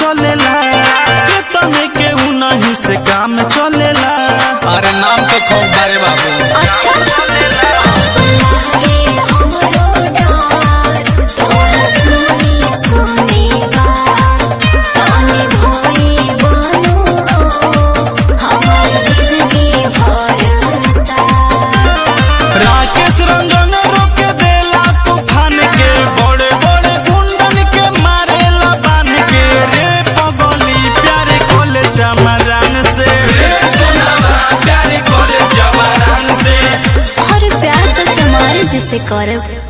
चलेला के तने के नहीं से काम चलेला अरे नाम तो खूब बारे बाबू अच्छा राकेश रंजन रोक देला तूफान के बड़े बड़े गुंडन के मारेला बान के रे पगली प्यारे कोले चमरान से रे सोनावा प्यारे कोले चमरान से और प्यार तो चमारे जिसे करब